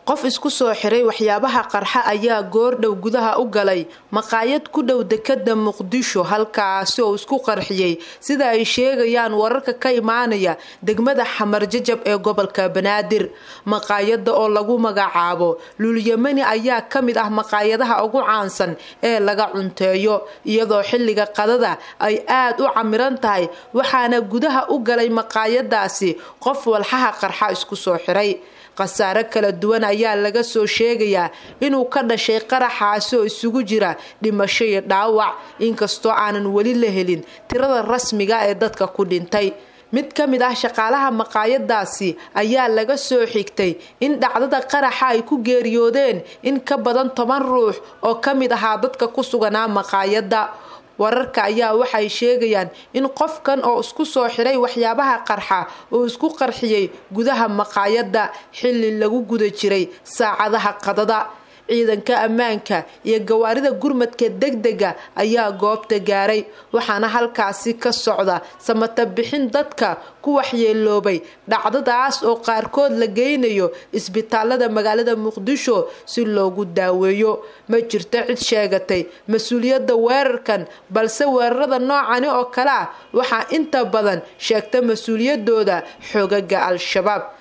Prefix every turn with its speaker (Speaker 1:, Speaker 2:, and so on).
Speaker 1: qof isku soo xiray waxyaabaha qarxa ayaa goordhow gudaha u galay maqaayad ku dhow dekada muqdisho halkaasi oo isku qarxiyey sida ay sheegayaan wararka ka imaanaya degmada xamar jajab ee gobolka banaadir maqaayada oo lagu magacaabo luulyamani ayaa ka mid ah maqaayadaha ugu caansan ee laga cunteeyo iyadoo xilliga qadada ay aad u camiran tahay waxaana gudaha u galay maqaayadaasi qof walxaha qarxa isku soo xiray khasaare kala duwan ayaa laga soo sheegayaa inuu ka dhashay qaraxaasi oo isugu jira dhimasho iyo dhaawac inkastoo aanan weli la helin tirada rasmiga ee dadka ku dhintay mid ka mid ah shaqaalaha maqaayadaasi ayaa laga soo xigtay in dhacdada qaraxa ay ku geeriyoodeen in ka badan toban ruux oo ka mid ahaa dadka ku suganaa maqaayadda wararka ayaa waxay sheegayaan in qofkan oo isku soo xiray waxyaabaha qarxa uu isku qarxiyey gudaha maqaayadda xilli lagu guda jiray saacadaha qadada ciidanka ammaanka iyo gawaarida gurmadka degdega ayaa goobta gaaray waxaana halkaasi ka socda samata bixin dadka ku waxyeeloobay dhacdadaas oo qaarkood la geynayo isbitaalada magaalada muqdisho si loogu daaweeyo ma jirto cid sheegatay mas-uuliyadda weerarkan balse weerarada noocani oo kale ah waxaa inta badan sheegta mas-uuliyadooda xoogaga al-shabaab